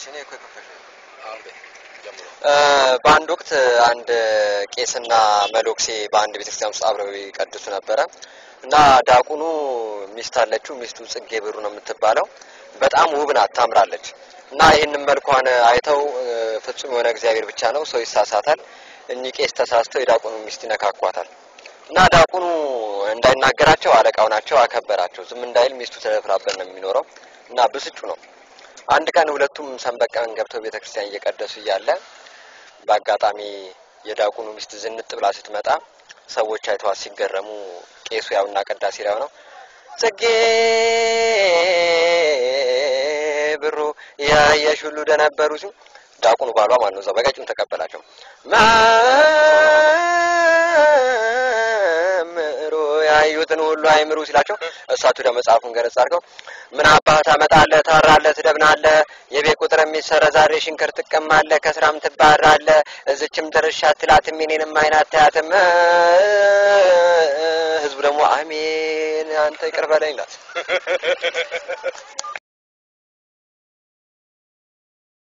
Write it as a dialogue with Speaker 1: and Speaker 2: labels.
Speaker 1: እኔ እኮ የከፈሽ
Speaker 2: በአንድ ወቅት አንድ ቄስና መሎክሴ በአንድ ቤተክርስቲያን ውስጥ አብረው ይቀድሱ ነበረ እና ዳቁኑ ሚስት አለችው። ሚስቱ ጽጌ ብሩ ነው የምትባለው። በጣም ውብ ናት፣ ታምራለች። እና ይህንን መልኳን አይተው ፍጹም የሆነ እግዚአብሔር ብቻ ነው፣ ሰው ይሳሳታል። እኚህ ቄስ ተሳስተው የዳቁኑ ሚስት ይነካኳታል። እና ዳቁኑ እንዳይናገራቸው አለቃው ናቸው፣ አከበራቸው። ዝም እንዳይል ሚስቱ ተደፍራበት ነው የሚኖረው እና ብስጩ ነው። አንድ ቀን ሁለቱም ሰንበት ቀን ገብተው ቤተክርስቲያን እየቀደሱ እያለ በአጋጣሚ የዳቁኑ ሚስት ዝንጥ ብላ ስትመጣ ሰዎች አይተዋት ሲገረሙ ቄሱ ያውና ቅዳሴ ላይ ነው ጽጌ ብሩ ያየሽ ሁሉ ደነበሩ ሲሉ ዳቁኑ ባሏ ማን ነው እዛው በቀጭኑ ተቀበላቸው። መምህሩ ያዩትን ሁሉ አይምሩ ሲላቸው እሳቱ ወደ መጽሐፉን ገለጽ አድርገው ምን አባህ ታመጣለህ፣ ታራለህ፣ ትደብናለህ፣ የቤት ቁጥር የሚሰረዛሬ ሽንክር ትቀማለህ፣ ከስራም ትባራለህ፣ እዝችም ድርሻ አትላትም፣ የኔንም አይን አታያትም። ህዝቡ ደግሞ አሜን አንተ ይቅር በለኝ ይላል።